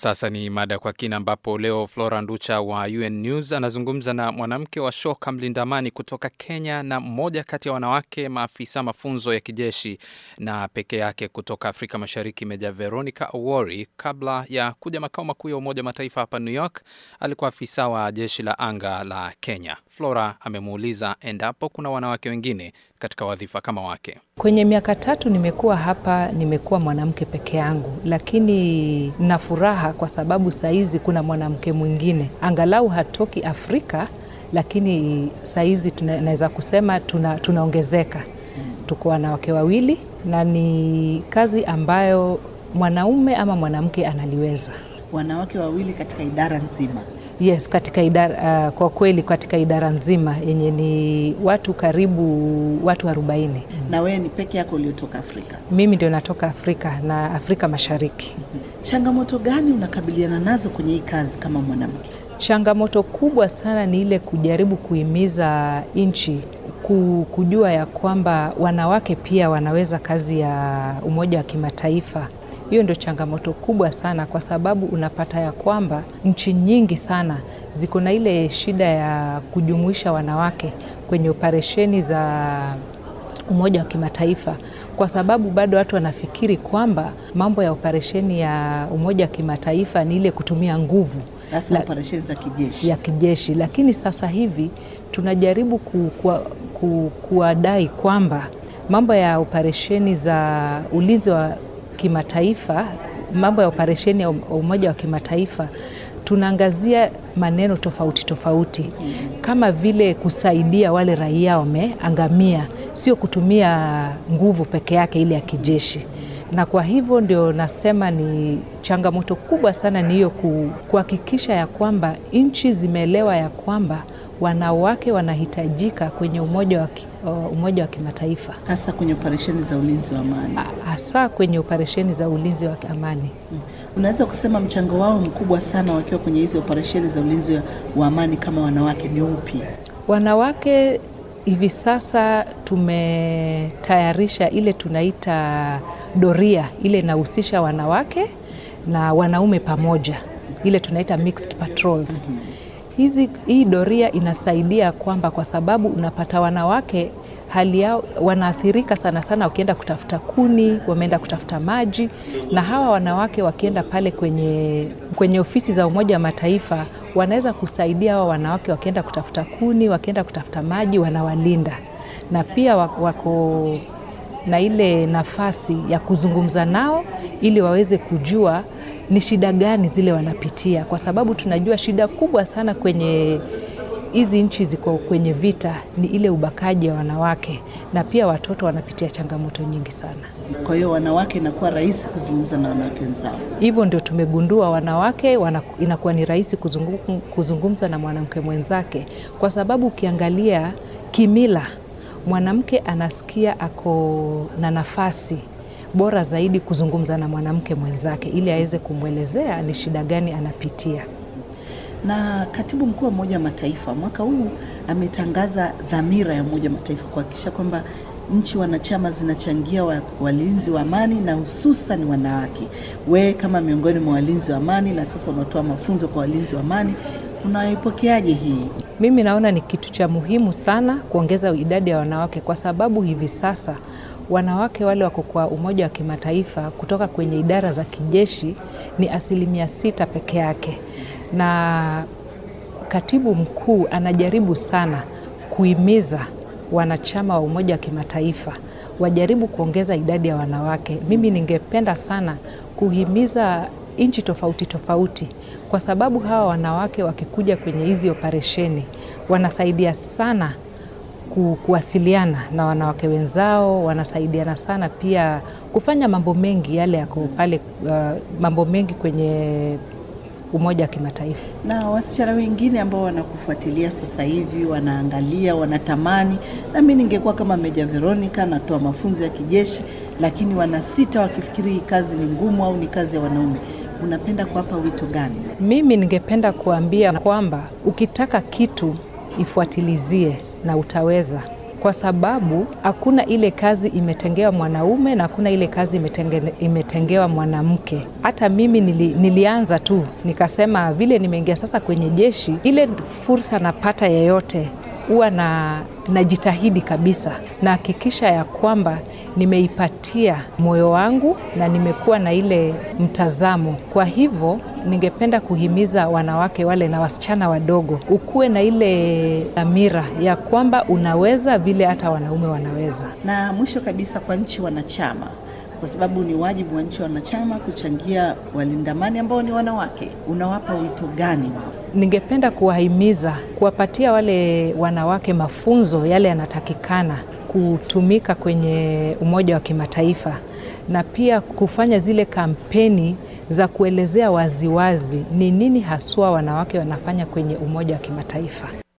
Sasa ni mada kwa kina, ambapo leo Flora Nducha wa UN News anazungumza na mwanamke wa shoka mlinda amani kutoka Kenya na mmoja kati ya wanawake maafisa mafunzo ya kijeshi na peke yake kutoka Afrika Mashariki, Meja Veronica Owori. Kabla ya kuja makao makuu ya Umoja wa Mataifa hapa New York, alikuwa afisa wa jeshi la anga la Kenya. Flora amemuuliza endapo kuna wanawake wengine katika wadhifa kama wake. Kwenye miaka tatu nimekuwa hapa, nimekuwa mwanamke peke yangu, lakini na furaha kwa sababu saizi kuna mwanamke mwingine, angalau hatoki Afrika, lakini saizi tunaweza kusema tuna, tunaongezeka. Tuko wanawake wawili na ni kazi ambayo mwanaume ama mwanamke analiweza. Wanawake wawili katika idara nzima. Yes, katika idara, uh, kwa kweli katika idara nzima yenye ni watu karibu watu arobaini. Na wewe ni peke yako uliotoka Afrika? Mimi ndio natoka Afrika na Afrika Mashariki. Changamoto gani unakabiliana nazo kwenye hii kazi kama mwanamke? Changamoto kubwa sana ni ile kujaribu kuhimiza nchi kujua ya kwamba wanawake pia wanaweza kazi ya Umoja wa Kimataifa. Hiyo ndio changamoto kubwa sana, kwa sababu unapata ya kwamba nchi nyingi sana ziko na ile shida ya kujumuisha wanawake kwenye operesheni za Umoja wa Kimataifa, kwa sababu bado watu wanafikiri kwamba mambo ya operesheni ya Umoja wa Kimataifa ni ile kutumia nguvu hasa operesheni za kijeshi ya kijeshi, lakini sasa hivi tunajaribu ku, ku, ku, kuwadai kwamba mambo ya operesheni za ulinzi wa kimataifa, mambo ya operesheni ya Umoja wa Kimataifa tunaangazia maneno tofauti tofauti, kama vile kusaidia wale raia wameangamia, sio kutumia nguvu peke yake ile ya kijeshi. Na kwa hivyo ndio nasema ni changamoto kubwa sana ni hiyo kuhakikisha ya kwamba nchi zimeelewa ya kwamba wanawake wanahitajika kwenye umoja wa, uh, umoja wa kimataifa hasa kwenye operesheni za ulinzi wa amani, hasa kwenye operesheni za ulinzi wa amani. Hmm. Unaweza kusema mchango wao mkubwa sana wakiwa kwenye hizi operesheni za ulinzi wa amani kama wanawake ni upi? Wanawake hivi sasa tumetayarisha ile tunaita doria, ile inahusisha wanawake na wanaume pamoja, ile tunaita mixed patrols. mm -hmm. Hizi, hii doria inasaidia kwamba kwa sababu unapata wanawake hali yao wanaathirika sana sana, wakienda kutafuta kuni, wameenda kutafuta maji, na hawa wanawake wakienda pale kwenye, kwenye ofisi za Umoja wa Mataifa wanaweza kusaidia hawa wanawake wakienda kutafuta kuni, wakienda kutafuta maji, wanawalinda na pia wako na ile nafasi ya kuzungumza nao ili waweze kujua ni shida gani zile wanapitia, kwa sababu tunajua shida kubwa sana kwenye hizi nchi ziko kwenye vita ni ile ubakaji wa wanawake, na pia watoto wanapitia changamoto nyingi sana. Kwa hiyo wanawake inakuwa rahisi kuzungumza na wanawake wenzao. Hivyo ndio tumegundua wanawake wana, inakuwa ni rahisi kuzungum, kuzungumza na mwanamke mwenzake, kwa sababu ukiangalia kimila mwanamke anasikia ako na nafasi bora zaidi kuzungumza na mwanamke mwenzake ili aweze kumwelezea ni shida gani anapitia. Na katibu mkuu wa Umoja wa Mataifa mwaka huu ametangaza dhamira ya Umoja wa Mataifa kuhakikisha kwamba nchi wanachama zinachangia wa, walinzi wa amani na hususan wanawake. Wewe kama miongoni mwa walinzi wa amani na sasa unatoa mafunzo kwa walinzi wa amani, unaipokeaje hii? Mimi naona ni kitu cha muhimu sana kuongeza idadi ya wanawake, kwa sababu hivi sasa wanawake wale wako kwa Umoja wa Kimataifa kutoka kwenye idara za kijeshi ni asilimia sita peke yake, na katibu mkuu anajaribu sana kuhimiza wanachama wa Umoja wa Kimataifa wajaribu kuongeza idadi ya wanawake. Mimi ningependa sana kuhimiza nchi tofauti tofauti, kwa sababu hawa wanawake wakikuja kwenye hizi operesheni wanasaidia sana ku, kuwasiliana na wanawake wenzao, wanasaidiana sana pia kufanya mambo mengi yale yako pale, uh, mambo mengi kwenye Umoja wa Kimataifa. Na wasichana wengine ambao wanakufuatilia sasa hivi, wanaangalia, wanatamani, na mimi ningekuwa kama Meja Veronica, natoa mafunzo ya kijeshi, lakini wanasita wakifikiri hii kazi ni ngumu au ni kazi ya wanaume, unapenda kuwapa wito gani? Mimi ningependa kuambia kwamba ukitaka kitu ifuatilizie na utaweza, kwa sababu hakuna ile kazi imetengewa mwanaume na hakuna ile kazi imetenge, imetengewa mwanamke. Hata mimi nili, nilianza tu nikasema vile nimeingia sasa kwenye jeshi, ile fursa napata yeyote huwa na najitahidi kabisa, nahakikisha ya kwamba nimeipatia moyo wangu na nimekuwa na ile mtazamo. Kwa hivyo ningependa kuhimiza wanawake wale na wasichana wadogo, ukuwe na ile dhamira ya kwamba unaweza vile hata wanaume wanaweza. Na mwisho kabisa, kwa nchi wanachama, kwa sababu ni wajibu wa nchi wanachama kuchangia walinda amani ambao ni wanawake, unawapa wito gani wao? Ningependa kuwahimiza kuwapatia wale wanawake mafunzo yale yanatakikana kutumika kwenye Umoja wa Kimataifa na pia kufanya zile kampeni za kuelezea waziwazi ni nini haswa wanawake wanafanya kwenye Umoja wa Kimataifa.